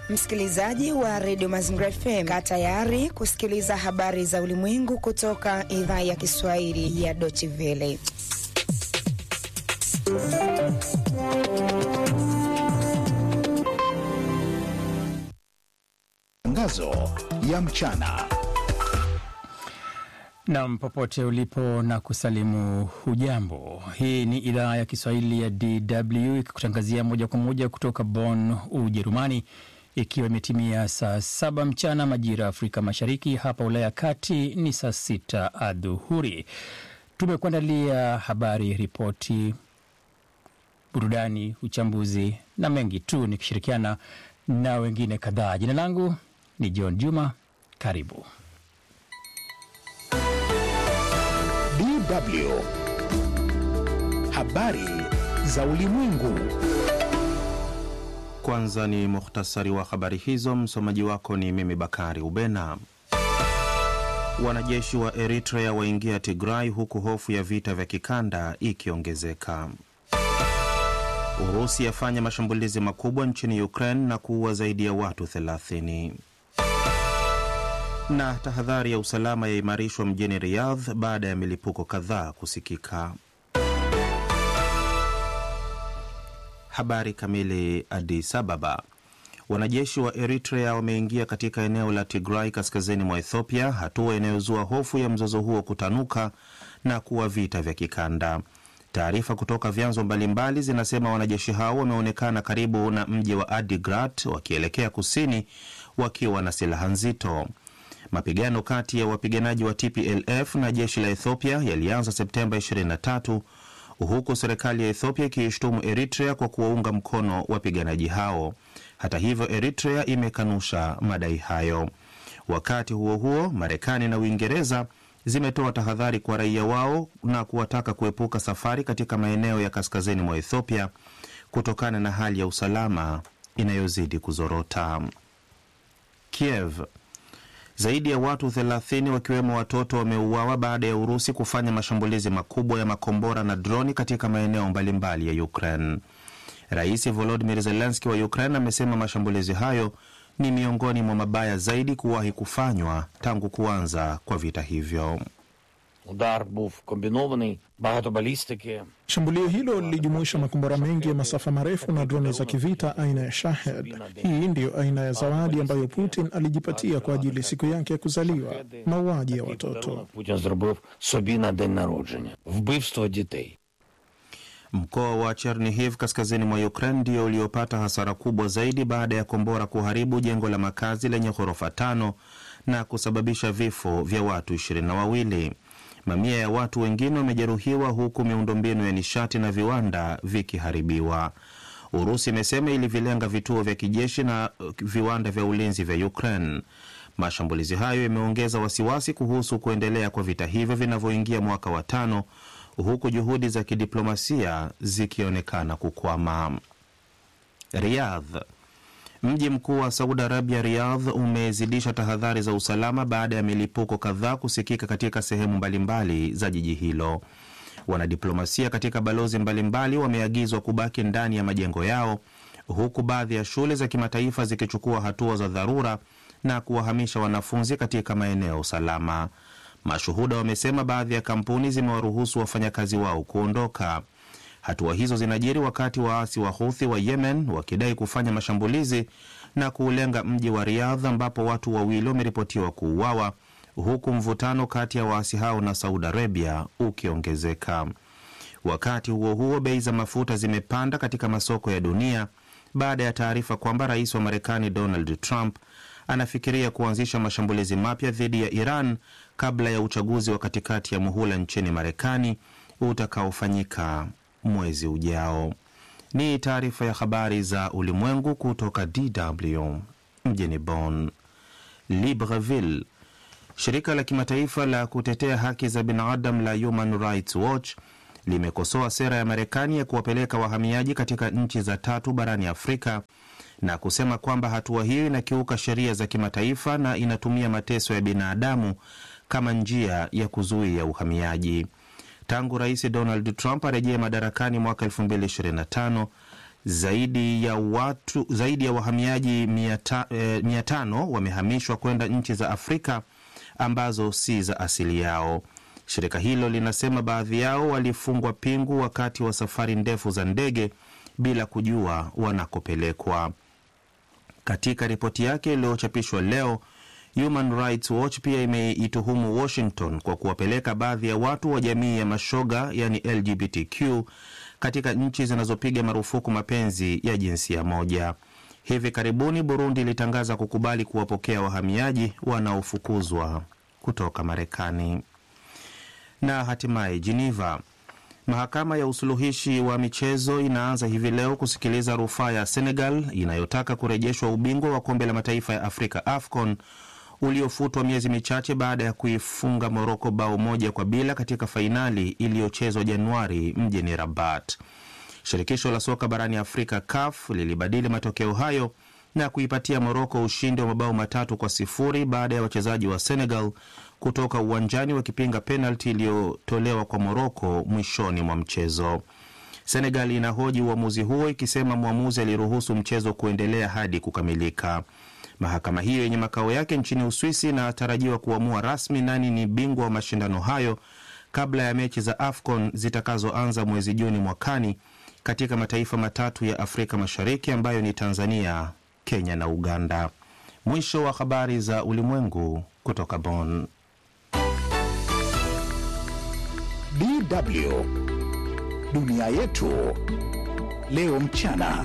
Msikilizaji wa redio Mazingira FM, kaa tayari kusikiliza habari za ulimwengu kutoka idhaa ya Kiswahili ya Deutsche Welle. Tangazo ya mchana. Nam, popote ulipo na kusalimu hujambo. Hii ni idhaa ya Kiswahili ya DW ikikutangazia moja kwa moja kutoka Bonn, Ujerumani, ikiwa imetimia saa saba mchana majira ya Afrika Mashariki. Hapa Ulaya ya Kati ni saa sita adhuhuri. Tumekuandalia habari, ripoti, burudani, uchambuzi na mengi tu, nikishirikiana na wengine kadhaa. Jina langu ni John Juma. Karibu. DW habari za ulimwengu. Kwanza ni muhtasari wa habari hizo. Msomaji wako ni mimi Bakari Ubena. Wanajeshi wa Eritrea waingia Tigray huku hofu ya vita vya kikanda ikiongezeka. Urusi yafanya mashambulizi makubwa nchini Ukraine na kuua zaidi ya watu 30. Na tahadhari ya usalama yaimarishwa mjini Riyadh baada ya milipuko kadhaa kusikika. Habari kamili. Addis Ababa. Wanajeshi wa Eritrea wameingia katika eneo la Tigray kaskazini mwa Ethiopia, hatua inayozua hofu ya mzozo huo kutanuka na kuwa vita vya kikanda. Taarifa kutoka vyanzo mbalimbali zinasema wanajeshi hao wameonekana karibu na mji wa Adigrat wakielekea kusini wakiwa na silaha nzito. Mapigano kati ya wapiganaji wa TPLF na jeshi la Ethiopia yalianza Septemba 23 huku serikali ya Ethiopia ikiishtumu Eritrea kwa kuwaunga mkono wapiganaji hao. Hata hivyo, Eritrea imekanusha madai hayo. Wakati huo huo, Marekani na Uingereza zimetoa tahadhari kwa raia wao na kuwataka kuepuka safari katika maeneo ya kaskazini mwa Ethiopia kutokana na hali ya usalama inayozidi kuzorota. Kiev. Zaidi ya watu 30 wakiwemo watoto wameuawa baada ya Urusi kufanya mashambulizi makubwa ya makombora na droni katika maeneo mbalimbali ya Ukraine. Rais Volodymyr Zelensky wa Ukraine amesema mashambulizi hayo ni miongoni mwa mabaya zaidi kuwahi kufanywa tangu kuanza kwa vita hivyo. Удар був комбінований, багато балістики. Shambulio hilo lilijumuisha makombora mengi ya masafa marefu na droni za kivita aina ya Shahed. Hii ndiyo aina ya zawadi ambayo Putin alijipatia kwa ajili siku yake ya kuzaliwa, mauaji ya watoto. Путін зробив собі на день народження. Вбивство дітей. Mkoa wa Chernihiv kaskazini mwa Ukraine ndio uliopata hasara kubwa zaidi baada ya kombora kuharibu jengo la makazi lenye ghorofa tano na kusababisha vifo vya watu ishirini na wawili. Mamia ya watu wengine wamejeruhiwa huku miundombinu ya nishati na viwanda vikiharibiwa. Urusi imesema ilivilenga vituo vya kijeshi na viwanda vya ulinzi vya Ukraine. Mashambulizi hayo yameongeza wasiwasi kuhusu kuendelea kwa vita hivyo vinavyoingia mwaka wa tano huku juhudi za kidiplomasia zikionekana kukwama. Riyadh. Mji mkuu wa Saudi Arabia, Riyadh, umezidisha tahadhari za usalama baada ya milipuko kadhaa kusikika katika sehemu mbalimbali za jiji hilo. Wanadiplomasia katika balozi mbalimbali wameagizwa kubaki ndani ya majengo yao, huku baadhi ya shule za kimataifa zikichukua hatua za dharura na kuwahamisha wanafunzi katika maeneo salama. Mashuhuda wamesema baadhi ya kampuni zimewaruhusu wafanyakazi wao kuondoka. Hatua hizo zinajiri wakati waasi wa Houthi wa Yemen wakidai kufanya mashambulizi na kuulenga mji wa Riyadh ambapo watu wawili wameripotiwa kuuawa huku mvutano kati ya waasi hao na Saudi Arabia ukiongezeka. Wakati huo huo, bei za mafuta zimepanda katika masoko ya dunia baada ya taarifa kwamba rais wa Marekani Donald Trump anafikiria kuanzisha mashambulizi mapya dhidi ya Iran kabla ya uchaguzi wa katikati ya muhula nchini Marekani utakaofanyika mwezi ujao. Ni taarifa ya habari za ulimwengu kutoka DW mjini Bonn. Libreville. Shirika la kimataifa la kutetea haki za binadamu la Human Rights Watch limekosoa sera ya Marekani ya kuwapeleka wahamiaji katika nchi za tatu barani Afrika na kusema kwamba hatua hiyo inakiuka sheria za kimataifa na inatumia mateso ya binadamu kama njia ya kuzuia uhamiaji. Tangu Rais Donald Trump arejee madarakani mwaka 2025 Zaidi ya watu zaidi ya wahamiaji mia tano wamehamishwa kwenda nchi za Afrika ambazo si za asili yao. Shirika hilo linasema baadhi yao walifungwa pingu wakati wa safari ndefu za ndege bila kujua wanakopelekwa. Katika ripoti yake iliyochapishwa leo, Human Rights Watch pia imeituhumu Washington kwa kuwapeleka baadhi ya watu wa jamii ya mashoga, yani LGBTQ, katika nchi zinazopiga marufuku mapenzi ya jinsia moja. Hivi karibuni Burundi ilitangaza kukubali kuwapokea wahamiaji wanaofukuzwa kutoka Marekani. Na hatimaye Geneva, mahakama ya usuluhishi wa michezo inaanza hivi leo kusikiliza rufaa ya Senegal inayotaka kurejeshwa ubingwa wa kombe la mataifa ya Afrika AFCON uliofutwa miezi michache baada ya kuifunga Moroko bao moja kwa bila katika fainali iliyochezwa Januari mjini Rabat. Shirikisho la soka barani Afrika CAF lilibadili matokeo hayo na kuipatia Moroko ushindi wa mabao matatu kwa sifuri baada ya wachezaji wa Senegal kutoka uwanjani wakipinga penalti iliyotolewa kwa Moroko mwishoni mwa mchezo. Senegal inahoji uamuzi huo ikisema mwamuzi aliruhusu mchezo kuendelea hadi kukamilika. Mahakama hiyo yenye makao yake nchini Uswisi inatarajiwa kuamua rasmi nani ni bingwa wa mashindano hayo kabla ya mechi za AFCON zitakazoanza mwezi Juni mwakani katika mataifa matatu ya Afrika Mashariki ambayo ni Tanzania, Kenya na Uganda. Mwisho wa habari za ulimwengu kutoka Bonn. DW dunia yetu leo mchana.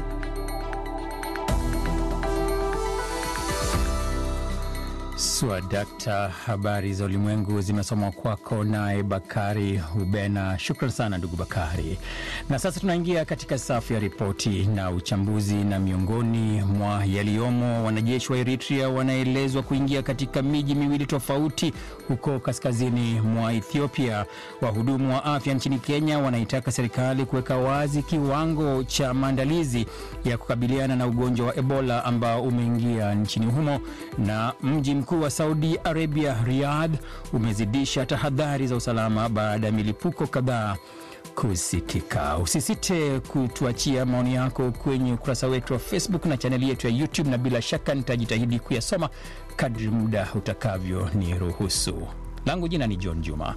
Swadakta, habari za ulimwengu zimesomwa kwako naye Bakari Ubena. Shukran sana ndugu Bakari. Na sasa tunaingia katika safu ya ripoti na uchambuzi, na miongoni mwa yaliyomo, wanajeshi wa Eritrea wanaelezwa kuingia katika miji miwili tofauti huko kaskazini mwa Ethiopia. Wahudumu wa afya nchini Kenya wanaitaka serikali kuweka wazi kiwango cha maandalizi ya kukabiliana na ugonjwa wa Ebola ambao umeingia nchini humo, na mji mkuu wa Saudi Arabia Riyadh umezidisha tahadhari za usalama baada ya milipuko kadhaa kusikika. Usisite kutuachia maoni yako kwenye ukurasa wetu wa Facebook na chaneli yetu ya YouTube, na bila shaka nitajitahidi kuyasoma kadri muda utakavyo ni ruhusu. Langu jina ni John Juma.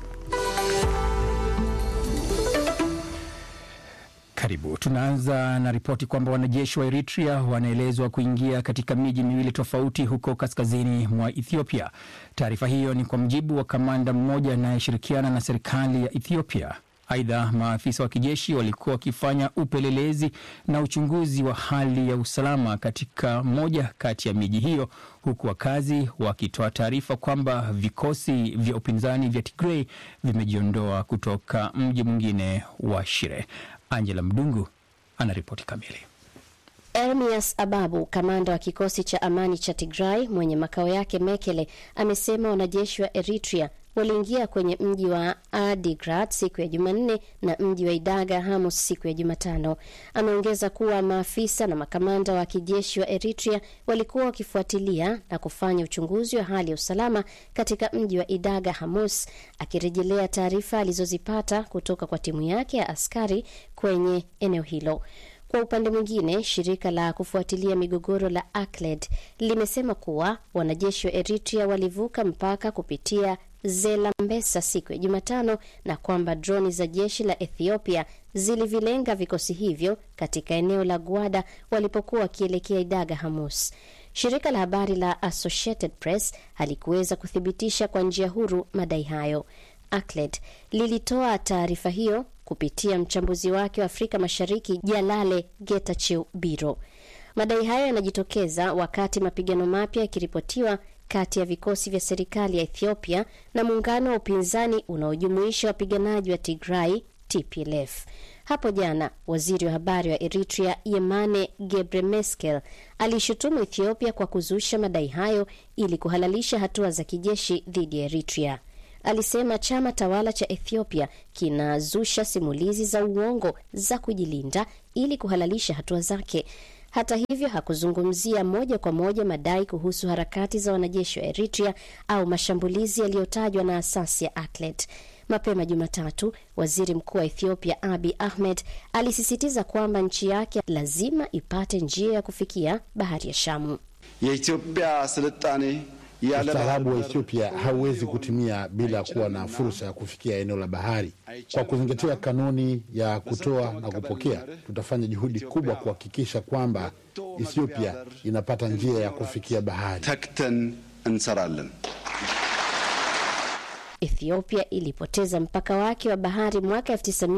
Karibu. Tunaanza na ripoti kwamba wanajeshi wa Eritrea wanaelezwa kuingia katika miji miwili tofauti huko kaskazini mwa Ethiopia. Taarifa hiyo ni kwa mjibu wa kamanda mmoja anayeshirikiana na serikali ya Ethiopia. Aidha, maafisa wa kijeshi walikuwa wakifanya upelelezi na uchunguzi wa hali ya usalama katika moja kati ya miji hiyo, huku wakazi wakitoa taarifa kwamba vikosi vya upinzani vya Tigray vimejiondoa kutoka mji mwingine wa Shire. Angela Mdungu anaripoti kamili. Ermias Ababu, kamanda wa kikosi cha amani cha Tigray mwenye makao yake Mekele, amesema wanajeshi wa Eritrea waliingia kwenye mji wa Adigrat siku ya Jumanne na mji wa Idaga Hamus siku ya Jumatano. Ameongeza kuwa maafisa na makamanda wa kijeshi wa Eritrea walikuwa wakifuatilia na kufanya uchunguzi wa hali ya usalama katika mji wa Idaga Hamus, akirejelea taarifa alizozipata kutoka kwa timu yake ya askari kwenye eneo hilo. Kwa upande mwingine, shirika la kufuatilia migogoro la ACLED limesema kuwa wanajeshi wa Eritrea walivuka mpaka kupitia Zelambesa siku ya Jumatano na kwamba droni za jeshi la Ethiopia zilivilenga vikosi hivyo katika eneo la Gwada walipokuwa wakielekea Idaga Hamus. Shirika la habari la Associated Press halikuweza kuthibitisha kwa njia huru madai hayo. ACLED lilitoa taarifa hiyo kupitia mchambuzi wake wa Afrika Mashariki Jalale Getachew Biro. Madai hayo yanajitokeza wakati mapigano mapya yakiripotiwa kati ya vikosi vya serikali ya Ethiopia na muungano wa upinzani unaojumuisha wapiganaji wa Tigray TPLF. Hapo jana waziri wa habari wa Eritrea Yemane Gebremeskel alishutumu Ethiopia kwa kuzusha madai hayo ili kuhalalisha hatua za kijeshi dhidi ya Eritrea. Alisema chama tawala cha Ethiopia kinazusha simulizi za uongo za kujilinda ili kuhalalisha hatua zake. Hata hivyo hakuzungumzia moja kwa moja madai kuhusu harakati za wanajeshi wa Eritrea au mashambulizi yaliyotajwa na asasi ya ACLED. Mapema Jumatatu, waziri mkuu wa Ethiopia Abiy Ahmed alisisitiza kwamba nchi yake lazima ipate njia ya kufikia bahari ya Shamu. የኢትዮጵያ ስልጣኔ ያለ Ustaarabu wa Ethiopia hauwezi kutimia bila kuwa na fursa ya kufikia eneo la bahari. Kwa kuzingatia kanuni ya kutoa na kupokea, tutafanya juhudi kubwa kuhakikisha kwamba Ethiopia inapata njia ya kufikia bahari. ተክተን እንሰራለን። Ethiopia ilipoteza mpaka wake wa bahari mwaka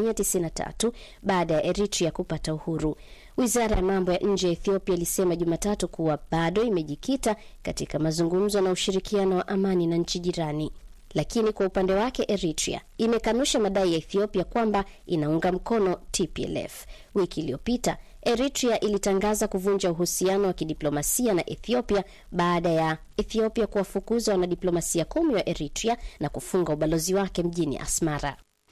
1993 baada ya Eritrea kupata uhuru. Wizara ya mambo ya nje ya Ethiopia ilisema Jumatatu kuwa bado imejikita katika mazungumzo na ushirikiano wa amani na nchi jirani. Lakini kwa upande wake Eritrea imekanusha madai ya Ethiopia kwamba inaunga mkono TPLF. Wiki iliyopita Eritrea ilitangaza kuvunja uhusiano wa kidiplomasia na Ethiopia baada ya Ethiopia kuwafukuza wanadiplomasia kumi wa Eritrea na kufunga ubalozi wake mjini Asmara.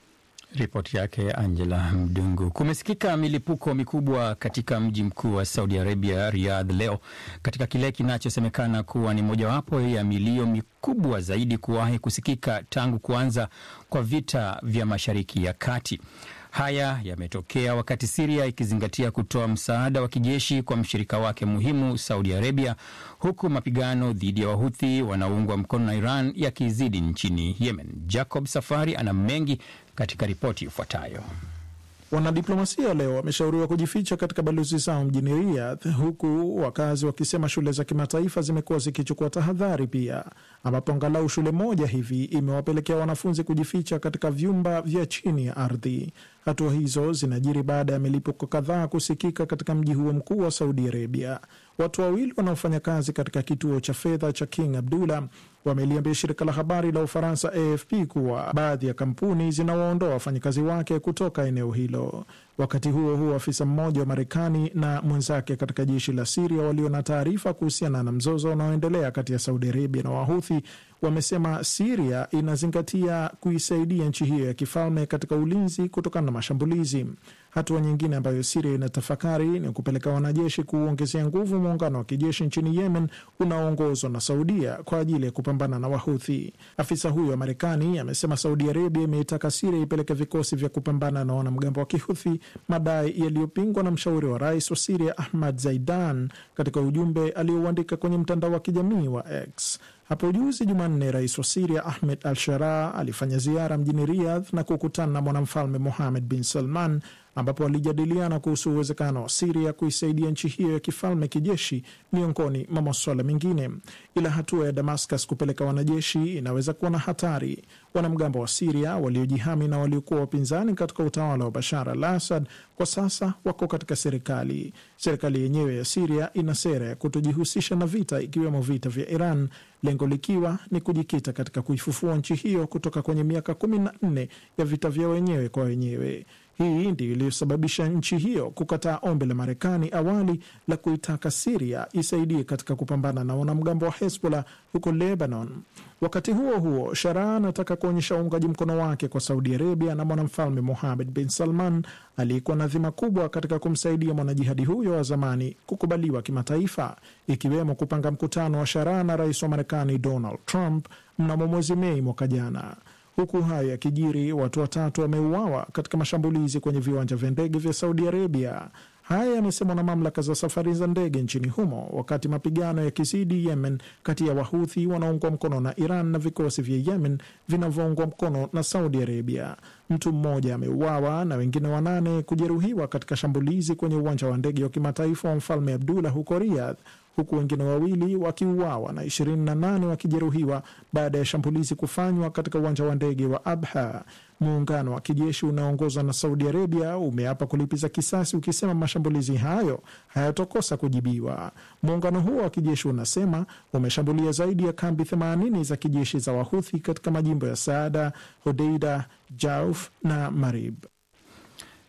Ripoti yake Angela Mdungu. Kumesikika milipuko mikubwa katika mji mkuu wa Saudi Arabia, Riyadh, leo katika kile kinachosemekana kuwa ni mojawapo ya milio mikubwa zaidi kuwahi kusikika tangu kuanza kwa vita vya Mashariki ya Kati. Haya yametokea wakati Siria ikizingatia kutoa msaada wa kijeshi kwa mshirika wake muhimu Saudi Arabia, huku mapigano dhidi ya Wahuthi wanaoungwa mkono na Iran yakizidi nchini Yemen. Jacob Safari ana mengi katika ripoti ifuatayo. Wanadiplomasia leo wameshauriwa kujificha katika balozi zao mjini Riyadh, huku wakazi wakisema shule za kimataifa zimekuwa zikichukua tahadhari pia, ambapo angalau shule moja hivi imewapelekea wanafunzi kujificha katika vyumba vya chini ya ardhi. Hatua hizo zinajiri baada ya milipuko kadhaa kusikika katika mji huo mkuu wa Saudi Arabia. Watu wawili wanaofanya kazi katika kituo cha fedha cha King Abdullah wameliambia shirika la habari la Ufaransa AFP kuwa baadhi ya kampuni zinawaondoa wafanyakazi wake kutoka eneo hilo. Wakati huo huo, afisa mmoja wa Marekani na mwenzake katika jeshi la Siria walio na taarifa kuhusiana na mzozo unaoendelea kati ya Saudi Arabia na Wahuthi wamesema Siria inazingatia kuisaidia nchi hiyo ya kifalme katika ulinzi kutokana na mashambulizi. Hatua nyingine ambayo Siria inatafakari ni kupeleka wanajeshi kuuongezea nguvu muungano wa kijeshi nchini Yemen unaoongozwa na Saudia kwa ajili ya kupambana na Wahuthi. Afisa huyo wa Marekani amesema Saudi Arabia imeitaka Siria ipeleke vikosi vya kupambana na wanamgambo wa Kihuthi, madai yaliyopingwa na mshauri wa rais wa Siria Ahmad Zaidan katika ujumbe aliouandika kwenye mtandao wa kijamii wa X. Hapo juzi Jumanne, rais wa Siria Ahmed al Sharaa alifanya ziara mjini Riyadh na kukutana na mwanamfalme Mohamed bin Salman, ambapo walijadiliana kuhusu uwezekano wa Siria kuisaidia nchi hiyo ya kifalme kijeshi, miongoni mwa masuala mengine. Ila hatua ya Damascus kupeleka wanajeshi inaweza kuwa na hatari. Wanamgambo wa Siria waliojihami na waliokuwa wapinzani katika utawala wa Bashar al Assad kwa sasa wako katika serikali. Serikali yenyewe ya Siria ina sera ya kutojihusisha na vita, ikiwemo vita vya Iran, lengo likiwa ni kujikita katika kuifufua nchi hiyo kutoka kwenye miaka kumi na nne ya vita vya wenyewe kwa wenyewe. Hii ndiyo iliyosababisha nchi hiyo kukataa ombi la Marekani awali la kuitaka Siria isaidie katika kupambana na wanamgambo wa Hezbollah huko Lebanon. Wakati huo huo, Sharaa anataka kuonyesha uungaji mkono wake kwa Saudi Arabia na mwanamfalme Mohamed bin Salman aliyekuwa na dhima kubwa katika kumsaidia mwanajihadi huyo wa zamani kukubaliwa kimataifa, ikiwemo kupanga mkutano wa Sharaa na rais wa Marekani Donald Trump mnamo mwezi Mei mwaka jana. Huku hayo yakijiri, watu watatu wameuawa katika mashambulizi kwenye viwanja vya ndege vya Saudi Arabia. Haya yamesemwa na mamlaka za safari za ndege nchini humo, wakati mapigano yakizidi Yemen kati ya Wahuthi wanaoungwa mkono na Iran na vikosi vya Yemen vinavyoungwa mkono na Saudi Arabia. Mtu mmoja ameuawa na wengine wanane kujeruhiwa katika shambulizi kwenye uwanja wa ndege wa kimataifa wa Mfalme Abdullah huko Riyadh, huku wengine wawili wakiuawa na 28 wakijeruhiwa baada ya shambulizi kufanywa katika uwanja wa ndege wa Abha. Muungano wa kijeshi unaoongozwa na Saudi Arabia umeapa kulipiza kisasi, ukisema mashambulizi hayo hayatokosa kujibiwa. Muungano huo wa kijeshi unasema umeshambulia zaidi ya kambi 80 za kijeshi za Wahuthi katika majimbo ya Saada, Hodeida, Jauf na Marib.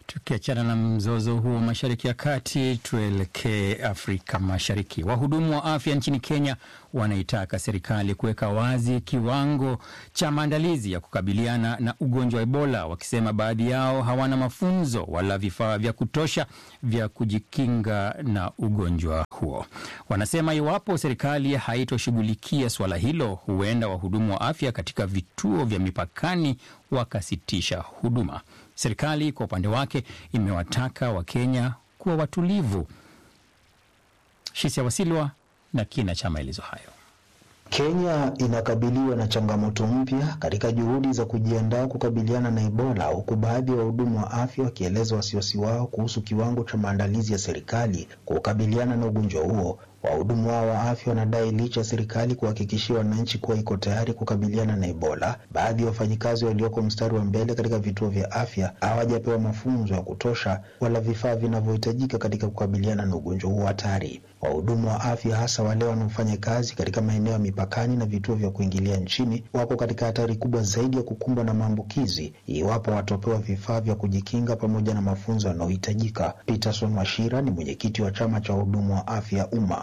Tukiachana na mzozo huo mashariki ya kati, tuelekee Afrika Mashariki. Wahudumu wa afya nchini Kenya wanaitaka serikali kuweka wazi kiwango cha maandalizi ya kukabiliana na ugonjwa wa Ebola, wakisema baadhi yao hawana mafunzo wala vifaa vya kutosha vya kujikinga na ugonjwa huo. Wanasema iwapo serikali haitoshughulikia suala hilo, huenda wahudumu wa afya katika vituo vya mipakani wakasitisha huduma. Serikali kwa upande wake imewataka Wakenya kuwa watulivu. Shisia Wasilwa na kina cha maelezo hayo. Kenya inakabiliwa na changamoto mpya katika juhudi za kujiandaa kukabiliana na Ebola, huku baadhi ya wahudumu wa afya wakieleza wasiwasi wao kuhusu kiwango cha maandalizi ya serikali kukabiliana na ugonjwa huo. Wahudumu hao wa afya wanadai licha ya serikali kuhakikishia wananchi kuwa iko tayari kukabiliana na Ebola, baadhi ya wafanyikazi walioko mstari wa mbele katika vituo vya afya hawajapewa mafunzo ya kutosha wala vifaa vinavyohitajika katika kukabiliana na ugonjwa huo hatari. Wahudumu wa afya hasa wale wanaofanya kazi katika maeneo ya mipakani na vituo vya kuingilia nchini wako katika hatari kubwa zaidi ya kukumbwa na maambukizi iwapo watapewa vifaa vya kujikinga pamoja na mafunzo yanayohitajika. Peterson Washira ni mwenyekiti wa chama cha wahudumu wa afya umma.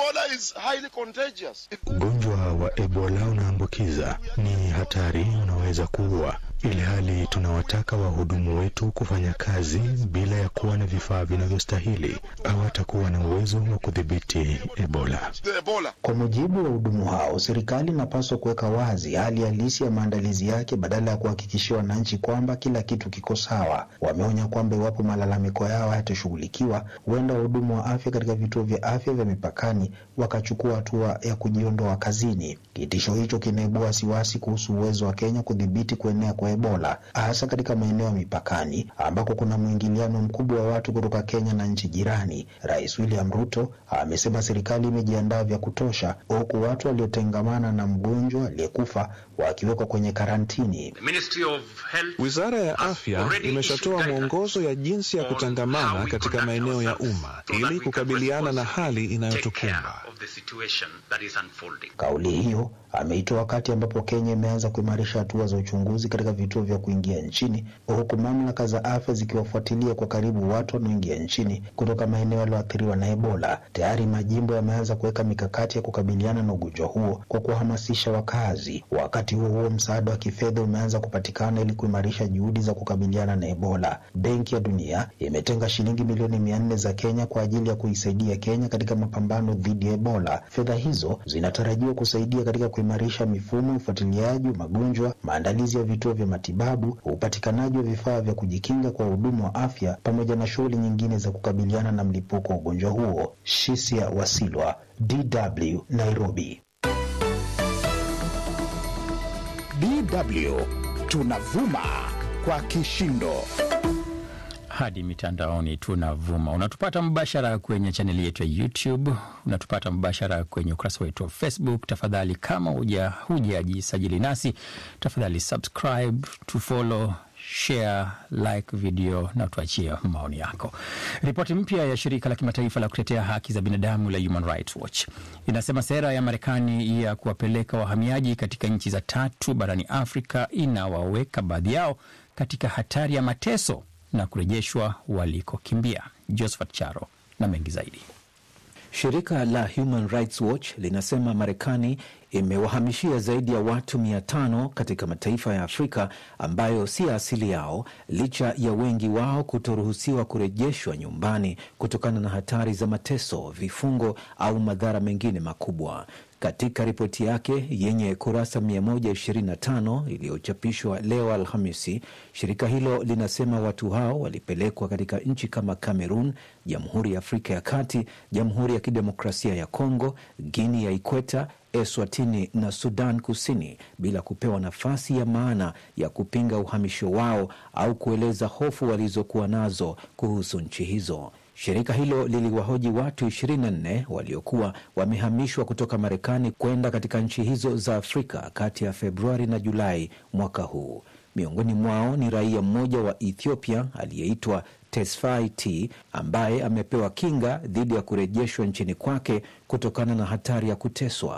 Ugonjwa wa Ebola unaambukiza, ni hatari, unaweza kuua ili hali tunawataka wahudumu wetu kufanya kazi bila ya kuwa na vifaa vinavyostahili au hatakuwa na uwezo wa kudhibiti Ebola. Kwa mujibu wa wahudumu hao, serikali inapaswa kuweka wazi hali halisi ya maandalizi yake badala ya kuhakikishia wananchi kwamba kila kitu kiko sawa. Wameonya kwamba iwapo malalamiko yao hayatashughulikiwa, huenda wahudumu wa afya katika vituo vya afya vya mipakani wakachukua hatua ya kujiondoa kazini. Kitisho hicho kinaibua wasiwasi kuhusu uwezo wa Kenya kudhibiti kuenea kwa Ebola hasa katika maeneo ya mipakani ambako kuna mwingiliano mkubwa wa watu kutoka Kenya na nchi jirani. Rais William Ruto amesema serikali imejiandaa vya kutosha, huku watu waliotengamana na mgonjwa aliyekufa wakiwekwa kwenye karantini. Wizara ya Afya imeshatoa mwongozo ya jinsi ya kutangamana katika maeneo ya umma ili kukabiliana na hali inayotukumba. Kauli hiyo ameitoa wakati ambapo Kenya imeanza kuimarisha hatua za uchunguzi katika vituo vya kuingia nchini, huku mamlaka za afya zikiwafuatilia kwa karibu watu wanaoingia nchini kutoka maeneo yaliyoathiriwa na Ebola. Tayari majimbo yameanza kuweka mikakati ya kukabiliana na ugonjwa huo kwa kuhamasisha wakazi. Wakati huo huo, msaada wa kifedha umeanza kupatikana ili kuimarisha juhudi za kukabiliana na Ebola. Benki ya Dunia imetenga shilingi milioni mia nne za Kenya kwa ajili ya kuisaidia Kenya katika mapambano dhidi ya Ebola. Fedha hizo zinatarajiwa kusaidia katika kuimarisha mifumo ya ufuatiliaji wa magonjwa, maandalizi ya vituo vya matibabu, upatikanaji wa vifaa vya kujikinga kwa wahudumu wa afya, pamoja na shughuli nyingine za kukabiliana na mlipuko wa ugonjwa huo. Shisia Wasilwa, DW, Nairobi. DW tunavuma kwa kishindo hadi mitandaoni tunavuma. Unatupata mbashara kwenye chaneli yetu ya YouTube, unatupata mbashara kwenye ukurasa wetu wa Facebook. Tafadhali kama hujajisajili nasi, tafadhali subscribe, tufollow, share, like video na tuachie maoni yako. Ripoti mpya ya shirika la kimataifa la kutetea haki za binadamu la Human Rights Watch inasema sera ya Marekani ya kuwapeleka wahamiaji katika nchi za tatu barani Afrika inawaweka baadhi yao katika hatari ya mateso na kurejeshwa walikokimbia. Josephat Charo na mengi zaidi. Shirika la Human Rights Watch linasema Marekani imewahamishia zaidi ya watu mia tano katika mataifa ya Afrika ambayo si asili yao, licha ya wengi wao kutoruhusiwa kurejeshwa nyumbani kutokana na hatari za mateso, vifungo au madhara mengine makubwa. Katika ripoti yake yenye kurasa 125 iliyochapishwa leo Alhamisi, shirika hilo linasema watu hao walipelekwa katika nchi kama Cameroon, Jamhuri ya Afrika ya Kati, Jamhuri ya Kidemokrasia ya Kongo, Guinea ya Ikweta, Eswatini na Sudan Kusini bila kupewa nafasi ya maana ya kupinga uhamisho wao au kueleza hofu walizokuwa nazo kuhusu nchi hizo. Shirika hilo liliwahoji watu 24 waliokuwa wamehamishwa kutoka Marekani kwenda katika nchi hizo za Afrika kati ya Februari na Julai mwaka huu. Miongoni mwao ni raia mmoja wa Ethiopia aliyeitwa Tesfaye T ambaye amepewa kinga dhidi ya kurejeshwa nchini kwake kutokana na hatari ya kuteswa.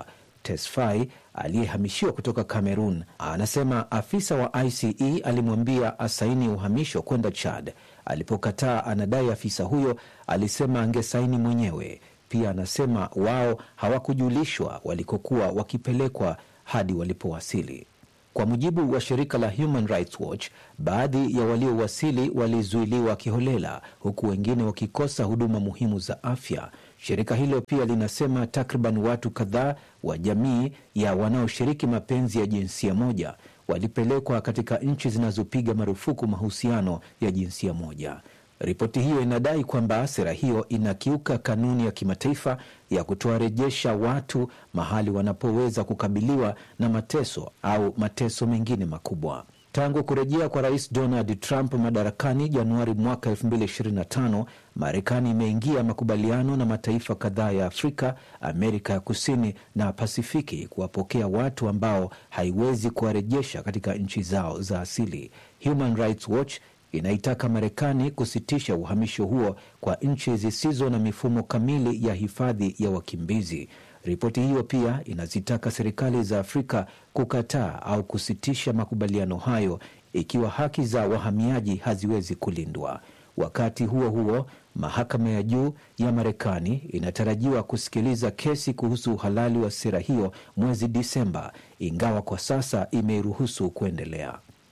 Tesfaye aliyehamishiwa kutoka Cameroon anasema afisa wa ICE alimwambia asaini uhamisho kwenda Chad. Alipokataa, anadai afisa huyo alisema angesaini mwenyewe. Pia anasema wao hawakujulishwa walikokuwa wakipelekwa hadi walipowasili. Kwa mujibu wa shirika la Human Rights Watch, baadhi ya waliowasili walizuiliwa kiholela, huku wengine wakikosa huduma muhimu za afya. Shirika hilo pia linasema takriban watu kadhaa wa jamii ya wanaoshiriki mapenzi ya jinsia moja walipelekwa katika nchi zinazopiga marufuku mahusiano ya jinsia moja. Ripoti hiyo inadai kwamba sera hiyo inakiuka kanuni ya kimataifa ya kutowarejesha watu mahali wanapoweza kukabiliwa na mateso au mateso mengine makubwa. Tangu kurejea kwa rais Donald Trump madarakani Januari mwaka 2025, Marekani imeingia makubaliano na mataifa kadhaa ya Afrika, Amerika ya Kusini na Pasifiki kuwapokea watu ambao haiwezi kuwarejesha katika nchi zao za asili. Human Rights Watch inaitaka Marekani kusitisha uhamisho huo kwa nchi zisizo na mifumo kamili ya hifadhi ya wakimbizi. Ripoti hiyo pia inazitaka serikali za Afrika kukataa au kusitisha makubaliano hayo ikiwa haki za wahamiaji haziwezi kulindwa. Wakati huo huo, mahakama ya juu ya Marekani inatarajiwa kusikiliza kesi kuhusu uhalali wa sera hiyo mwezi Disemba, ingawa kwa sasa imeiruhusu kuendelea.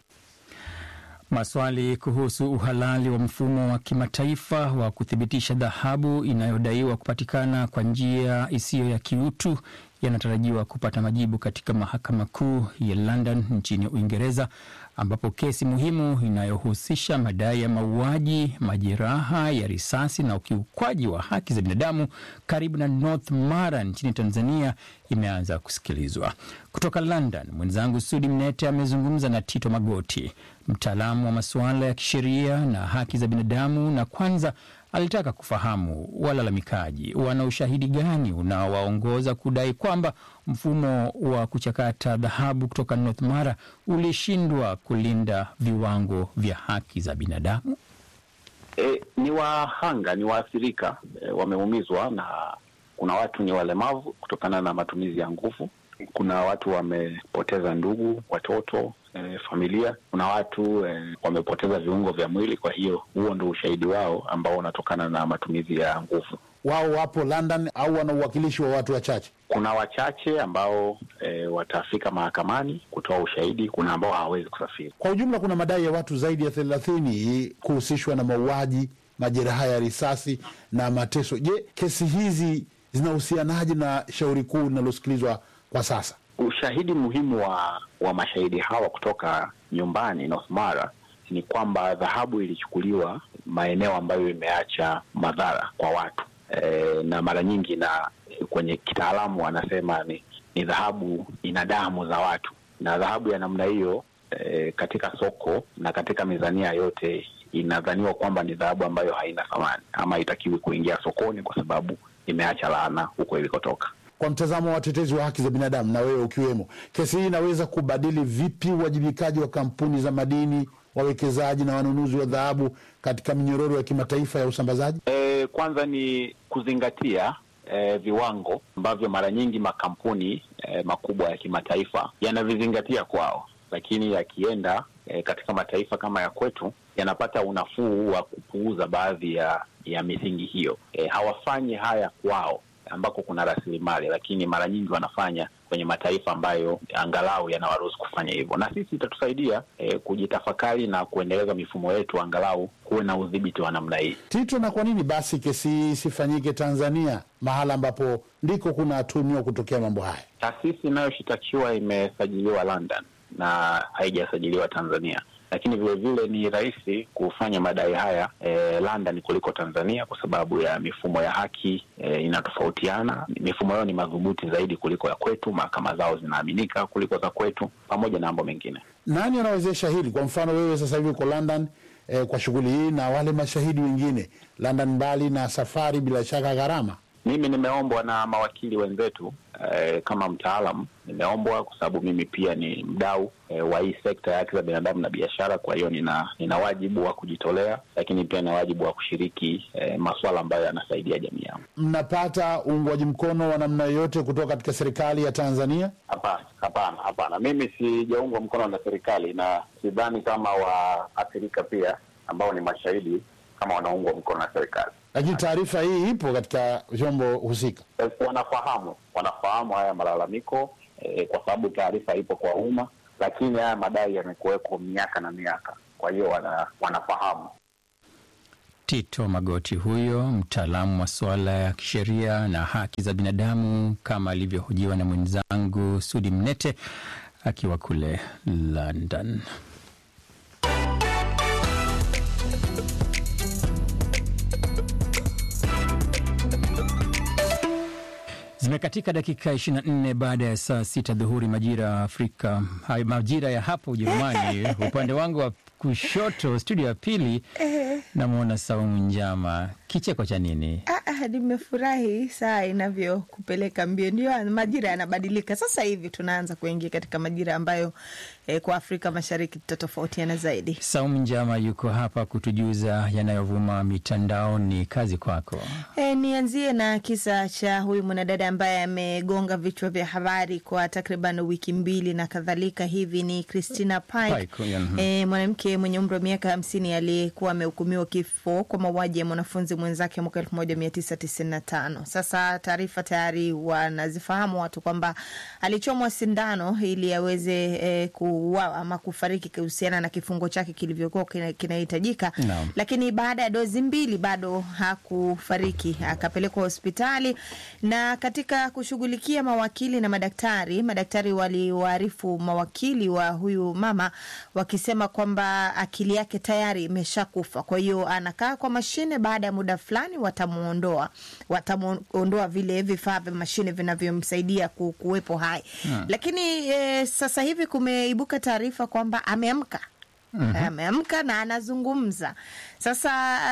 Maswali kuhusu uhalali wa mfumo wa kimataifa wa kuthibitisha dhahabu inayodaiwa kupatikana kwa njia isiyo ya kiutu yanatarajiwa kupata majibu katika mahakama kuu ya London nchini Uingereza, ambapo kesi muhimu inayohusisha madai ya mauaji, majeraha ya risasi na ukiukwaji wa haki za binadamu karibu na North Mara nchini Tanzania imeanza kusikilizwa. Kutoka London, mwenzangu Sudi Mnete amezungumza na Tito Magoti, mtaalamu wa masuala ya kisheria na haki za binadamu, na kwanza alitaka kufahamu walalamikaji wana ushahidi gani unaowaongoza kudai kwamba mfumo wa kuchakata dhahabu kutoka North Mara ulishindwa kulinda viwango vya haki za binadamu. E, ni wahanga, ni waathirika e, wameumizwa na kuna watu ni walemavu kutokana na matumizi ya nguvu. Kuna watu wamepoteza ndugu, watoto E, familia. Kuna watu e, wamepoteza viungo vya mwili. Kwa hiyo huo ndio ushahidi wao ambao unatokana na matumizi ya nguvu. Wao wapo London au wana uwakilishi wa watu wachache? Kuna wachache ambao e, watafika mahakamani kutoa ushahidi. Kuna ambao hawawezi kusafiri. Kwa ujumla, kuna madai ya watu zaidi ya thelathini kuhusishwa na mauaji, majeraha ya risasi na mateso. Je, kesi hizi zinahusianaje na shauri kuu linalosikilizwa kwa sasa? Ushahidi muhimu wa wa mashahidi hawa kutoka nyumbani North Mara ni kwamba dhahabu ilichukuliwa maeneo ambayo imeacha madhara kwa watu e, na mara nyingi na kwenye kitaalamu wanasema ni, ni dhahabu ina damu za watu, na dhahabu ya namna hiyo e, katika soko na katika mizania yote inadhaniwa kwamba ni dhahabu ambayo haina thamani ama haitakiwi kuingia sokoni kwa sababu imeacha laana huko ilikotoka. Kwa mtazamo wa watetezi wa haki za binadamu na wewe ukiwemo, kesi hii inaweza kubadili vipi uwajibikaji wa kampuni za madini, wawekezaji na wanunuzi wa dhahabu katika minyororo ya kimataifa ya usambazaji? E, kwanza ni kuzingatia e, viwango ambavyo mara nyingi makampuni e, makubwa ya kimataifa yanavizingatia kwao, lakini yakienda e, katika mataifa kama ya kwetu yanapata unafuu wa kupuuza baadhi ya ya misingi hiyo. E, hawafanyi haya kwao ambako kuna rasilimali, lakini mara nyingi wanafanya kwenye mataifa ambayo angalau yanawaruhusu kufanya hivyo, na sisi itatusaidia e, kujitafakari na kuendeleza mifumo yetu, angalau kuwe na udhibiti wa namna hii. Tito, na kwa nini basi kesi hii isifanyike Tanzania, mahala ambapo ndiko kunatumiwa kutokea mambo haya? Taasisi inayoshitakiwa imesajiliwa London na haijasajiliwa Tanzania lakini vilevile ni rahisi kufanya madai haya e, London kuliko Tanzania kwa sababu ya mifumo ya haki e, inatofautiana. Mifumo yao ni madhubuti zaidi kuliko ya kwetu, mahakama zao zinaaminika kuliko za kwetu, pamoja na mambo mengine. Nani anawezesha hili? Kwa mfano wewe sasa hivi uko London e, kwa shughuli hii na wale mashahidi wengine London, mbali na safari, bila shaka gharama mimi nimeombwa na mawakili wenzetu eh, kama mtaalam nimeombwa kwa sababu mimi pia ni mdau eh, wa hii sekta ya haki za binadamu na biashara. Kwa hiyo nina, nina wajibu wa kujitolea, lakini pia nina wajibu wa kushiriki eh, masuala ambayo yanasaidia jamii yangu. Mnapata uungwaji mkono wa namna yoyote kutoka katika serikali ya Tanzania? Hapana, hapana, hapana. Mimi sijaungwa mkono na serikali na sidhani kama waathirika pia ambao ni mashahidi kama wanaungwa mkono na serikali. Lakini taarifa hii ipo katika vyombo husika. Eh, Wanafahamu, wanafahamu haya malalamiko eh, kwa sababu taarifa ipo kwa umma, lakini haya madai yamekuweko miaka na miaka, kwa hiyo wana, wanafahamu. Tito Magoti huyo mtaalamu wa suala ya kisheria na haki za binadamu, kama alivyohojiwa na mwenzangu Sudi Mnete akiwa kule London. Zimekatika dakika 24 baada ya saa sita dhuhuri majira ya Afrika, hai- majira ya hapa Ujerumani. Upande wangu wa kushoto, studio ya pili, namwona Saumu Njama. Kicheko cha nini? Ah, ah, nimefurahi saa inavyokupeleka mbio. Ndio majira yanabadilika sasa hivi, tunaanza kuingia katika majira ambayo eh, kwa Afrika Mashariki tutatofautiana zaidi. Saumu Njama yuko hapa kutujuza yanayovuma mitandaoni. Kazi kwako. E, nianzie na kisa cha huyu mwanadada ambaye amegonga vichwa vya habari kwa takriban wiki mbili na kadhalika hivi. Ni Christina Pike, Pike, yeah, mhm. e, mwanamke mwenye umri wa miaka hamsini aliyekuwa amehukumiwa kifo kwa mauaji ya mwanafunzi mwenzake mwaka elfu moja mia tisa tisini na tano. Sasa taarifa tayari wanazifahamu watu kwamba alichomwa sindano ili aweze e, kuuawa ama kufariki kuhusiana na kifungo chake kilivyokuwa kina- kinahitajika Naam. lakini baada ya dozi mbili bado hakufariki, akapelekwa hospitali. Na katika kushughulikia mawakili na madaktari, madaktari waliwaarifu mawakili wa huyu mama wakisema kwamba akili yake tayari imeshakufa, kwa hiyo anakaa kwa mashine. Baada ya muda fulani watamuondoa, watamuondoa vile vifaa vya mashine vinavyomsaidia ku- kuwepo hai Hmm. lakini e, sasa hivi kumeibuka taarifa kwamba ameamka Mhm. ameamka na anazungumza sasa.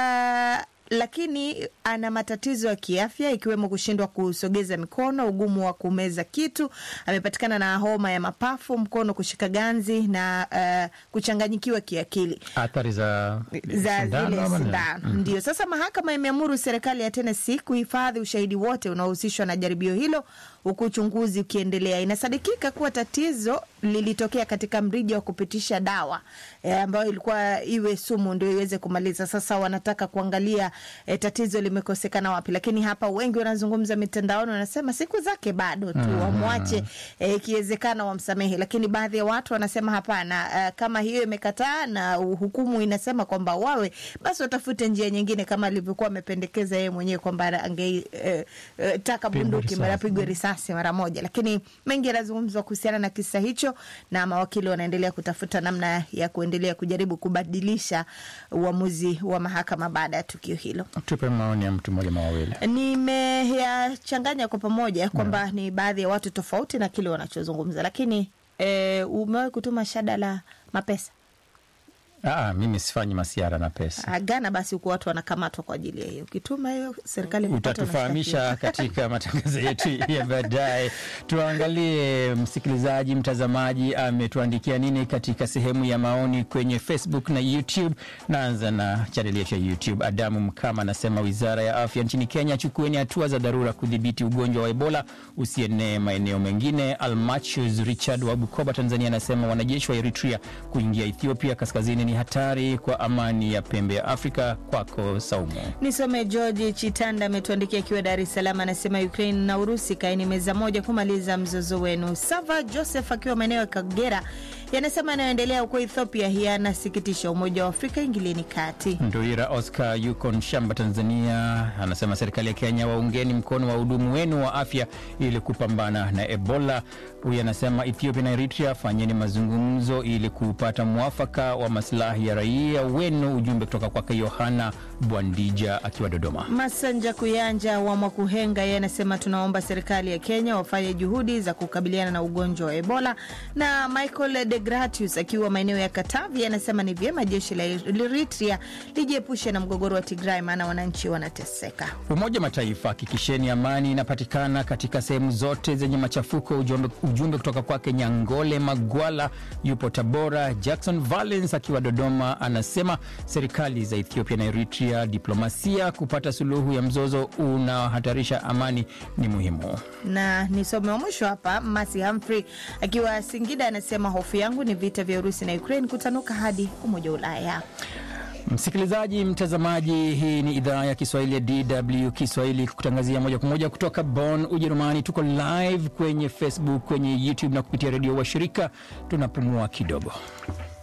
Uh, lakini ana matatizo ya kiafya ikiwemo kushindwa kusogeza mikono, ugumu wa kumeza kitu. Amepatikana na homa ya mapafu, mkono kushika ganzi na uh, kuchanganyikiwa kiakili Athari za za sindano zile ama nini? sindano Mhm. ndio. Sasa mahakama imeamuru serikali ya Tennessee kuhifadhi ushahidi wote unaohusishwa na jaribio hilo huku uchunguzi ukiendelea. Inasadikika kuwa tatizo lilitokea katika mrija wa kupitisha dawa e, ambayo ilikuwa iwe sumu ndio iweze kumaliza. Sasa wanataka kuangalia e, tatizo limekosekana wapi, lakini hapa wengi wanazungumza mitandaoni, wanasema siku zake bado tu, Mhm. wamwache e, ikiwezekana wamsamehe, lakini baadhi ya watu wanasema hapana, e, kama hiyo imekataa na hukumu inasema kwamba wawe basi watafute njia nyingine, kama alivyokuwa amependekeza yeye mwenyewe kwamba angetaka e, e, taka Pigwe bunduki risasi. mara pigwe risasi mara moja, lakini mengi yanazungumzwa kuhusiana na kisa hicho, na mawakili wanaendelea kutafuta namna ya kuendelea kujaribu kubadilisha uamuzi wa mahakama baada ya tukio hilo. Tupe maoni ya mtu mmoja mawili. Nimeyachanganya kwa pamoja kwamba ni baadhi ya watu tofauti na kile wanachozungumza, lakini e, umewahi kutuma shada la mapesa Ah, mimi sifanyi masiara na pesa. Ah, Ghana? Basi huku watu wanakamatwa kwa ajili ya hiyo. Ukituma hiyo serikali ikipata, Utatufahamisha unashtakiwa. katika matangazo yetu ya baadaye. Tuangalie msikilizaji, mtazamaji ametuandikia nini katika sehemu ya maoni kwenye Facebook na YouTube. Naanza na chaneli yetu ya YouTube. Adamu Mkama anasema wizara ya afya nchini Kenya, chukueni hatua za dharura kudhibiti ugonjwa wa Ebola usienee maeneo mengine. Almachus Richard wa Bukoba, Tanzania anasema wanajeshi wa Eritrea kuingia Ethiopia kaskazini ni hatari kwa amani ya pembe ya Afrika. Kwako Saumu. Nisome George Chitanda ametuandikia akiwa Dar es Salaam, anasema Ukraine na Urusi kaeni meza moja kumaliza mzozo wenu. Sava Joseph akiwa maeneo ya Kagera yanasema yanayoendelea huko Ethiopia yanasikitisha. Umoja wa Afrika ingilieni kati. Ndoira Oscar yuko Nshamba, Tanzania, anasema serikali ya Kenya, waungeni mkono wa hudumu wenu wa afya ili kupambana na Ebola. Huyu anasema Ethiopia na Eritrea, fanyeni mazungumzo ili kupata mwafaka wa maslahi maslahi ya raia wenu. Ujumbe kutoka kwake Yohana Bwandija akiwa Dodoma. Masanja Kuyanja wa Mwakuhenga yeye anasema tunaomba serikali ya Kenya wafanye juhudi za kukabiliana na ugonjwa wa Ebola. Na Michael de Gratius akiwa maeneo ya Katavi anasema ni vyema jeshi la Eritrea lijiepushe na mgogoro wa Tigray, maana wananchi wanateseka. Umoja wa Mataifa, hakikisheni amani inapatikana katika sehemu zote zenye machafuko. Ujumbe, ujumbe kutoka kwake Nyangole Magwala yupo Tabora. Jackson Valens akiwa Dodoma anasema serikali za Ethiopia na Eritrea, diplomasia kupata suluhu ya mzozo unaohatarisha amani ni muhimu. na nisome wa mwisho hapa. Masi Humphrey akiwa Singida anasema hofu yangu ni vita vya Urusi na Ukraine kutanuka hadi Umoja wa Ulaya. Msikilizaji, mtazamaji, hii ni idhaa ya Kiswahili ya DW Kiswahili kutangazia moja kwa moja kutoka Bonn, Ujerumani. Tuko live kwenye Facebook, kwenye YouTube na kupitia redio washirika. Tunapumua kidogo.